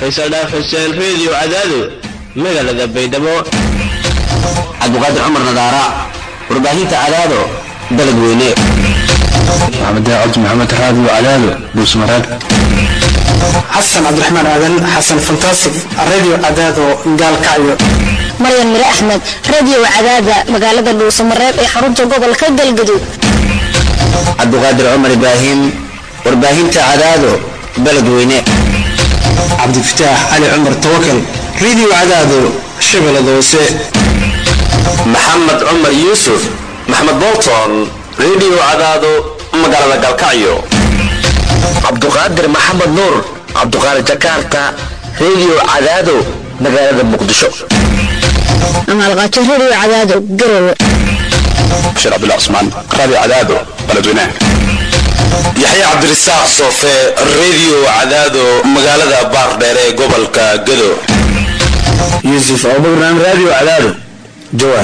faysal dhaaf xuseen reediyo cadaado magaalada baydhabo cabdiqaadir cumar nadaara warbaahinta cadaado dalad weyne maxamed cabdi maxamed raadi cadaado buusmaraag xasan cabdiraxmaan aadan xasan fantastic radio cadaado gaalkacyo maryan mire axmed radio cadaada magaalada dhuusamareeb ee xarunta gobolka galgaduud cabdiqaadir cumar ibraahim warbaahinta cadaado baled weyne cabdifataax cali cumar tawakal radio cadaado shabeellada hoose maxamed cumar yuusuf maxamed bolton radio cadaado magaalada galkacyo cabduqaadir maxamed nuur cabduqaadir jakarta radio cadaado magaalada muqdisho amaalqaajo radio cadaado garowe bashir cabdullah cusmaan raadi cadaado baledweyne yaxya cabdirasaaq soofe radio cadaado magaalada baardheere ee gobolka gado yuusuf abubakran radio cadaado jawaar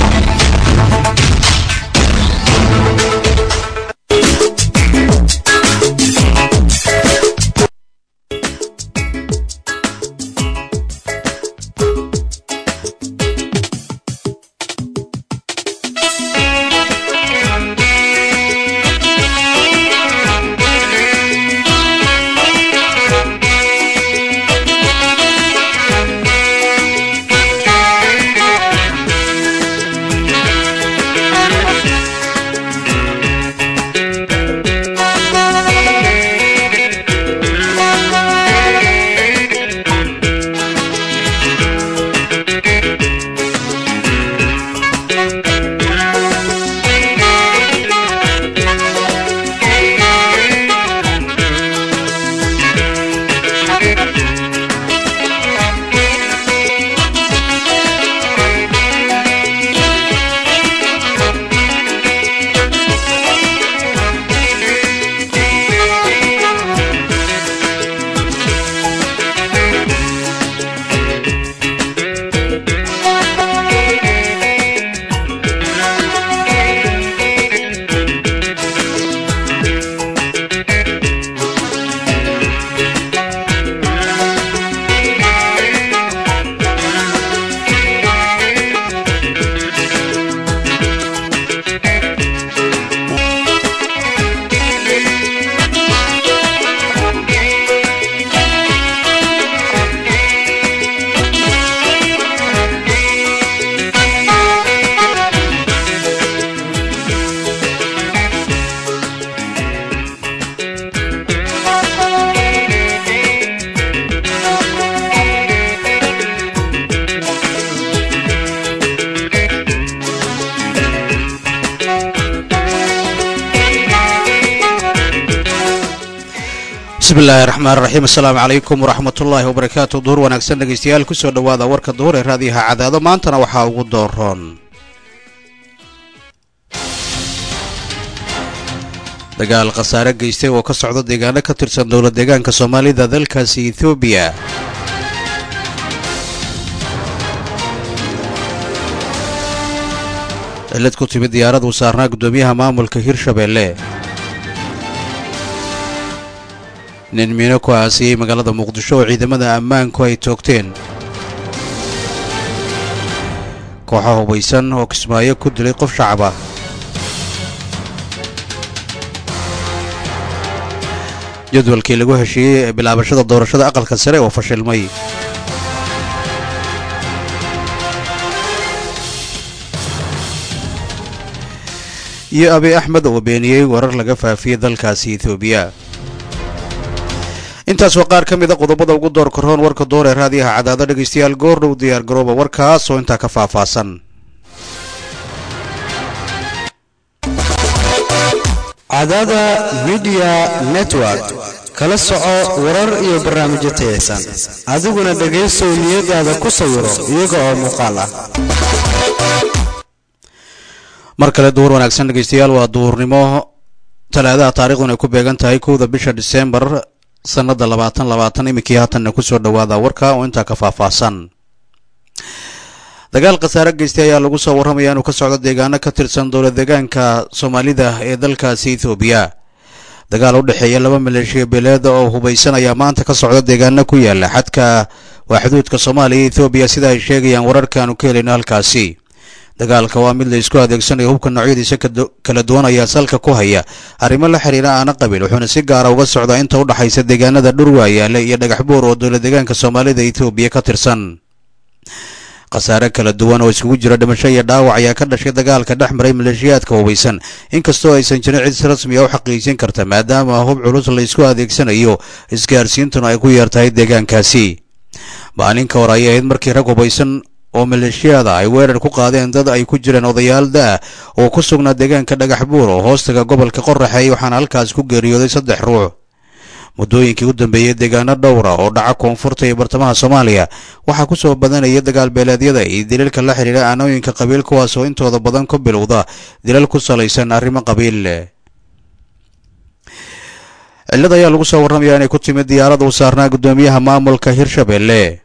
bismillahi raxmaan raxiim assalaamu calaykum waraxmatullaahi wabarakaatu duhur wanaagsan dhegaystayaal kusoo dhowaada warka duhur ee raadiyaha cadaado maantana waxaa ugu dooroon dagaal khasaare geystay oo ka socda deegaano ka tirsan dowla deegaanka soomaalida dalkaasi ethoobiya cilad ku timid diyaarad uu saarnaa guddoomiyaha maamulka hirshabeelle nin miino ku aasiyey magaalada muqdisho oo ciidamada ammaanku ay toogteen kooxa hubaysan oo kismaayo ku dilay qof shacaba jadwalkii lagu heshiiyey ee bilaabashada doorashada aqalka sare oo fashilmay iyo abi axmed oo beeniyey warar laga faafiyey dalkaasi etoobiya intaas waa qaar ka mid a qodobada ugu door korhoon warka door ee raadiyaha cadaado dhegaystayaal goordhow diyaar garooba warkaas oo intaa ka faahfaahsan cadaada midiya network kala soco warar iyo barnaamijyo tayaysan adiguna dhegaysow niyadaada ku sawiro iyaga oo muuqaal ah mar kale duhur wanaagsan dhegaystayaal waa duhurnimo talaadaha taariikhdun ay ku beegan tahay kowda bisha diseembar sanada labaatan labaatan iminkii haatanna kusoo dhowaada warka oo intaa ka faahfaahsan dagaal khasaare geystay ayaa lagu soo warramaya inuu ka socdo deegaano ka tirsan dowla deegaanka soomaalida ee dalkaasi ethoobiya dagaal u dhexeeya laba maleeshiya beeleeda oo hubaysan ayaa maanta ka socda deegaano ku yaala xadka waa xuduudka soomaaliya iyo ethoobiya sida ay sheegayaan wararkaanu ka helayno halkaasi dagaalka waa mid la isku adeegsanayo hubka noocyadiisa kala duwan ayaa salka ku haya arrimo la xiriira aana qabiil wuxuuna si gaara uga socdaa inta u dhaxaysa deegaanada dhurwaayaale iyo dhagax buur oo dowla deegaanka soomaalida etoobiya ka tirsan khasaare kala duwan oo isugu jira dhimasho iyo dhaawac ayaa ka dhashay dagaalka dhex maray maleeshiyaadka hubaysan inkastoo aysan jirin cid rasmi a u xaqiijin karta maadaama hub culus la isku adeegsanayo isgaarsiintuna ay ku yeertahay deegaankaasi maalinka hore ayay ahayd markii rag hubaysan oo maleeshiyada ay weerar ku qaadeen dad ay ku jireen odayaal da-a oo ku sugnaa deegaanka dhagax buur oo hoostaga gobolka qoraxey waxaana halkaas ku geeriyooday saddex ruux muddooyinkii u dambeeyey deegaano dhowra oo dhaca koonfurta iyo bartamaha soomaaliya waxaa ku soo badanaya dagaal beeleedyada iyo daliilka la xidhiira aanooyinka qabiil kuwaas oo intooda badan ku bilowda dilal ku salaysan arrimo qabiil cillad ayaa lagu soo warramayaa inay ku timid diyaarada u saarnaa guddoomiyaha maamulka hirshabelle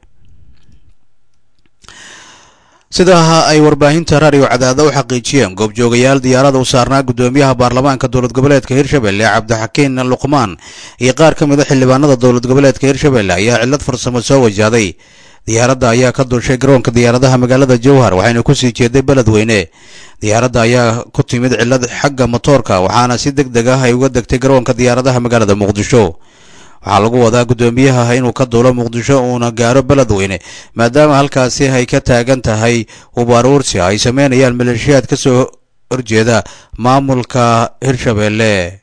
sidaa ay warbaahinta raadiyo cadaada u xaqiijiyeen goobjoogayaal diyaarada u saarnaa guddoomiyaha baarlamaanka dowlad goboleedka hirshabelle cabdixakiin luqmaan iyo qaar ka mid a xildhibaanada dowlad goboleedka hirshabelle ayaa cillad farsamo soo wajahday diyaaradda ayaa ka dulshay garoonka diyaaradaha magaalada jowhar waxayna kusii jeeday beledweyne diyaaradda ayaa ku timid cillad xagga motoorka waxaana si deg deg ah ay uga degtay garoonka diyaaradaha magaalada muqdisho waxaa lagu wadaa guddoomiyaha inuu ka duulo muqdisho uuna gaaro beledweyne maadaama halkaasi ay ka taagan tahay ubaaruursi ay sameynayaan maleeshiyaad ka soo horjeeda maamulka hirshabelle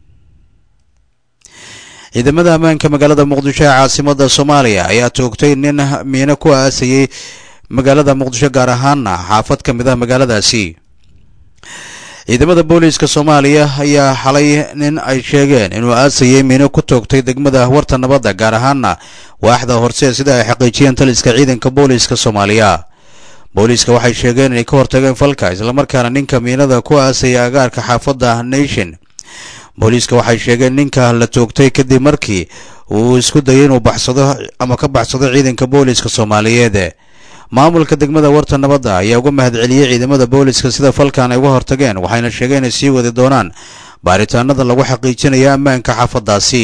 ciidamada ammaanka magaalada muqdisho ee caasimada soomaaliya ayaa toogtay nin miino ku aasayey magaalada muqdisho gaar ahaana xaafad ka mid ah magaaladaasi ciidamada booliiska soomaaliya ayaa xalay nin ay sheegeen inuu aasayey miino ku toogtay degmada warta nabadda gaar ahaana waaxda horse sida ay xaqiijiyeen taliska ciidanka booliiska soomaaliya booliiska waxay sheegeen inay ka hortageen falka islamarkaana ninka miinada ku aasaya agaarka xaafadda nation booliiska waxay sheegeen ninka la toogtay kadib markii uu isku dayay inuu baxsado ama ka baxsado ciidanka booliiska soomaaliyeed maamulka degmada warta nabadda ayaa uga mahadceliyey ciidamada booliiska sida falkan ay uga hortageen waxayna sheegeen inay sii wadi doonaan baaritaanada lagu xaqiijinayo ammaanka xaafadaasi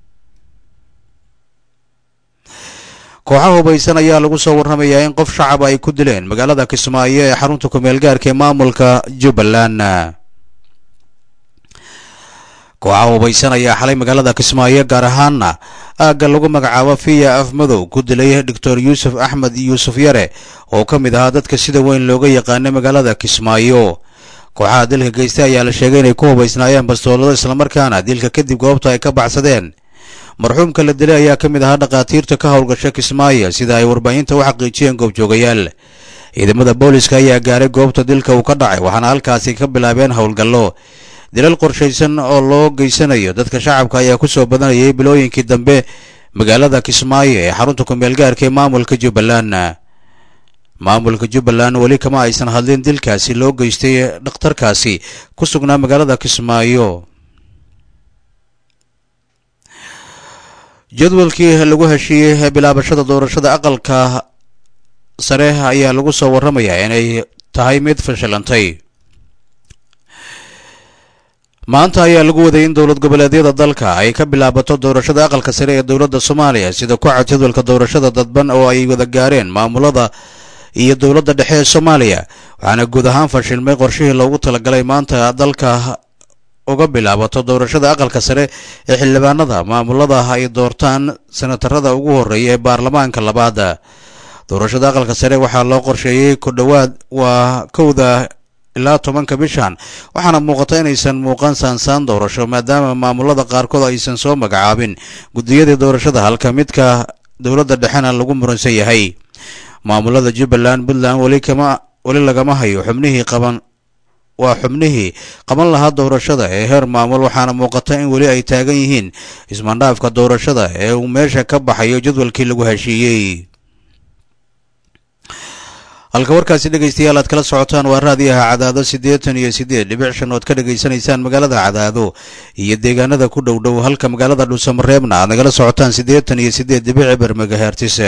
kooxaha hubaysan ayaa lagu soo warramayaa in qof shacab ay ku dileen magaalada kismaayo ee xarunta kumeel gaarka ee maamulka jubbaland kooxaha hubaysan ayaa xalay magaalada kismaayo gaar ahaana aagga lagu magacaabo fiya afmadow ku dilay doctor yuusuf axmed yuusuf yare oo ka mid ahaa dadka sida weyn looga yaqaanay magaalada kismaayo kooxaha dilka geystay ayaa la sheegay inay ku hubaysnaayeen bastoolado islamarkaana dilka kadib goobta ay ka baxsadeen marxuumka la dilay ayaa ka mid ahaa dhakhaatiirta ka howlgasha kismaayo sida ay warbaahinta u xaqiijiyeen goobjoogayaal ciidamada booliska ayaa gaaray goobta dilka uu ka dhacay waxaana halkaasi ka bilaabeen howlgallo dilal qorshaysan oo loo geysanayo dadka shacabka ayaa ku soo badanayay bilooyinkii dambe magaalada kismaayo ee xarunta kumeel gaarka ee maamulka jubbaland maamulka jubbaland weli kama aysan hadlin dilkaasi loo geystay dhakhtarkaasi ku sugnaa magaalada kismaayo jadwalkii lagu heshiiyey bilaabashada doorashada aqalka sare ayaa lagu soo warramayaa inay tahay mid fashilantay maanta ayaa lagu waday in dowlad goboleedyada dalka ay ka bilaabato doorashada aqalka sare ee dowladda soomaaliya sida ku cad jadwalka doorashada dadban oo ay wada gaareen maamulada iyo dowladda dhexe ee soomaaliya waxaana guud ahaan fashilmay qorshihii loogu talagalay maanta dalka uga bilaabato doorashada aqalka sare ee xildhibaanada maamulada ay doortaan senatarada ugu horreeya ee baarlamaanka labaad doorashada aqalka sare waxaa loo qorsheeyey ku dhowaad waa kowda ilaa tobanka bishan waxaana muuqata inaysan muuqan saansaan doorasho maadaama maamulada qaarkood aysan soo magacaabin guddiyadii doorashada halka midka dowladda dhexena lagu muransan yahay maamulada jubbaland puntland weli kama weli lagama hayo xubnihii qaban waa xubnihii qaban lahaa doorashada ee heer maamul waxaana muuqata in weli ay taagan yihiin ismaandhaafka doorashada ee uu meesha ka baxayo jadwalkii lagu heshiiyey halka warkaasi dhegaystayaal aad kala socotaan waa raadiyaha cadaado siddeetan iyo siddeed dhibic shan ood ka dhegaysanaysaan magaalada cadaado iyo deegaanada ku dhow dhow halka magaalada dhuusamareebna aad nagala socotaan siddeetan iyo siddeed dhibic eber megahertis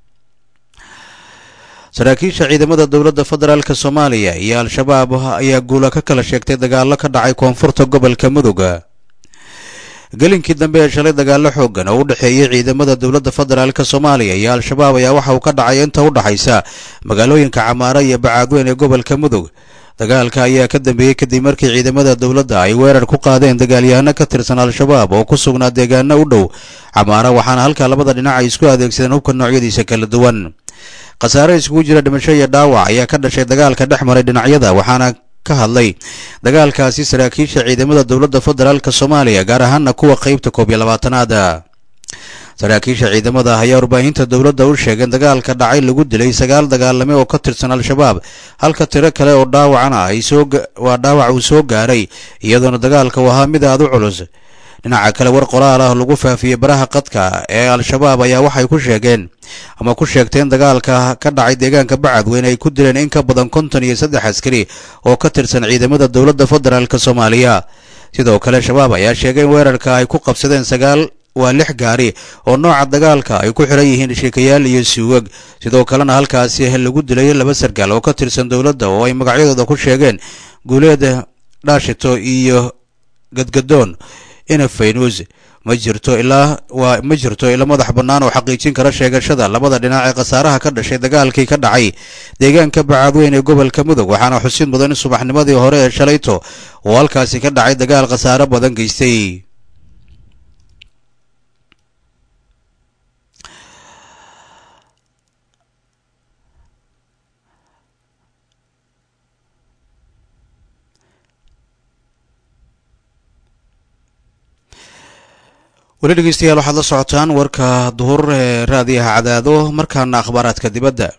saraakiisha ciidamada dowladda federaalk soomaaliya iyo al-shabaab ayaa guula ka kala sheegtay dagaallo ka dhacay koonfurta gobolka mudug gelinkii dambe ee shalay dagaalo xoogan oo u dhexeeyey ciidamada dowladda federaalk soomaaliya iyo al-shabaab ayaa waxa uu ka dhacay inta u dhaxaysa magaalooyinka camaara iyo bacaadweyn ee gobolka mudug dagaalka ayaa ka dambeeyey kadib markii ciidamada dowladda ay weerar ku qaadeen dagaalyahano ka tirsan al-shabaab oo ku sugnaa deegaano u dhow camaara waxaana halkaa labada dhinac ay isku adeegsadeen hubka noocyadiisa kala duwan khasaare iskugu jira dhimasho iyo dhaawac ayaa ka dhashay dagaalka dhex maray dhinacyada waxaana ka hadlay dagaalkaasi saraakiisha ciidamada dowladda federaalk soomaaliya gaar ahaana kuwa qeybta koob iyo labaatanaada saraakiisha ciidamada ayaa warbaahinta dowladda u sheegeen dagaalka dhacay lagu dilay sagaal dagaalame oo ka tirsan al-shabaab halka tiro kale oo dhaawacana ay soo waa dhaawac uu soo gaaray iyadoona dagaalka uu ahaa mid aad u culus dhinaca kale war qoraal ah lagu faafiyey baraha qadka ee al-shabaab ayaa waxay ku sheegeen ama ku sheegteen dagaalka ka dhacay deegaanka bacadweyn ay ku dileen in ka badan konton iyo saddex askari oo ka tirsan ciidamada dowladda federaalk soomaaliya sidoo kale shabaab ayaa sheegay in weerarka ay ku qabsadeen sagaal waa lix gaari oo nooca dagaalka ay ku xiran yihiin sheekayaal iyo suugag sidoo kalena halkaasi lagu dilay laba sargaal oo ka tirsan dowladda oo ay magacyadooda ku sheegeen guuleed dhaashito iyo gadgadoon ina faynuus ma jirto ilaa waa ma jirto ila madax bannaan oo xaqiijin kara sheegashada labada dhinac ee khasaaraha ka dhashay dagaalkii ka dhacay deegaanka bacaadweyn ee gobolka mudug waxaana xusid mudan in subaxnimadii hore ee shalayto oo halkaasi ka dhacay dagaal khasaare badan geystay weli dhegeystayaal waxaad la socotaan warka duhur ee raadiyaha cadaado markaana akhbaaraadka dibadda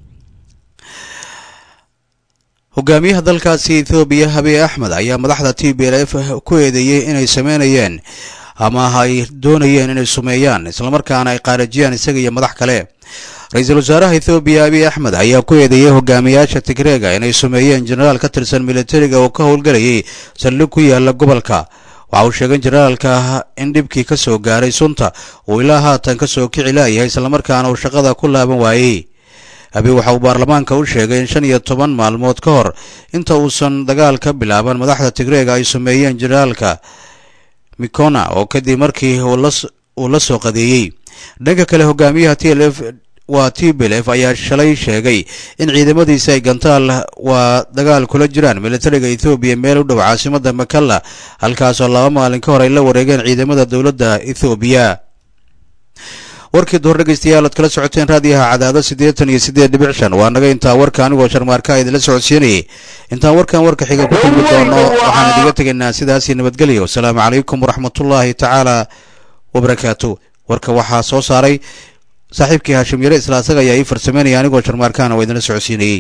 hogaamiyaha dalkaasi ethoobiya habiy axmed ayaa madaxda t b l f ku eedeeyey inay sameynayeen ama ay doonayeen inay sumeeyaan islamarkaana ay qaarajiyaan isaga iyo madax kale ra-iisul wasaaraha ethoobiya abiy axmed ayaa ku eedeeyey hogaamiyaasha tigreega inay sumeeyeen jenaraal ka tirsan militariga oo ka howlgelayay saldhig ku yaala gobolka waxa uu sheegay jenaraalka in dhibkii ka soo gaaray sunta uu ilaa haatan ka soo kici laayahay islamarkaana uu shaqada ku laaban waayey abi waxa uu baarlamaanka u sheegay in shan iyo toban maalmood ka hor inta uusan dagaal ka bilaaban madaxda tigreega ay sumeeyeen jenaraalka mikona oo kadib markii uu la soo qadeeyey dhanka kale hogaamiyaha t l f waa t b l f ayaa shalay sheegay in ciidamadiisa ay gantaal waa dagaal kula jiraan militariga ethoobiya meel u dhow caasimada makalla halkaasoo laba maalin ka hor ay la wareegeen ciidamada dowladda ethoobiya warkii duhor dhegeystayaal oad kala socoteen raadiyaha cadaado siddeetan iyo siddeed dhibic shan waa naga intaa warka anigoo sharmaarka idinla socodsiinayay intaan warkan warka xiga ku kulmi doono waxaan idiga tegaynaa sidaasii nabadgelya wasalaamu calaykum waraxmatullaahi tacaala wabarakaatu warka waxaa soo saaray saaxiibkii haashim yare isla asaga ayaa ii farsameynaya anigoo sharmaarkaana waa idinla socodsiinayey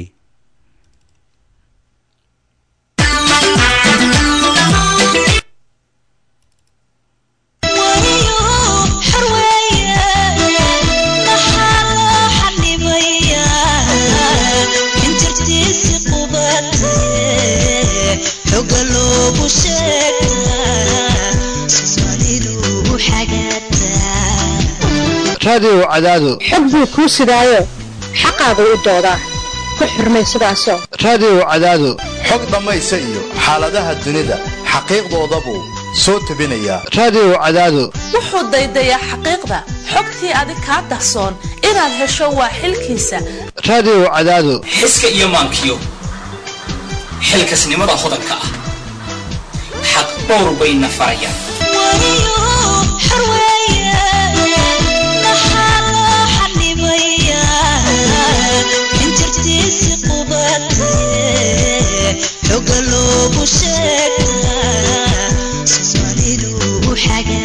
raadiyow cadaado xog buu kuu sidaayo xaqaagu u doodaa ku xurmay sidaasoo raadiyow cadaado xog dhammaysa iyo xaaladaha dunida xaqiiqdoodabuu soo tebinayaa raadiyow cadaado wuxuu daydayaa xaqiiqda xogtii adig kaa dahsoon inaad hesho waa xilkiisa raadiyow cadaado xiska iyo maankiyo xilkasnimada hodanka ah xaq dhowr bayna farayaan xoga loogu sheegaa soomaalidu xaga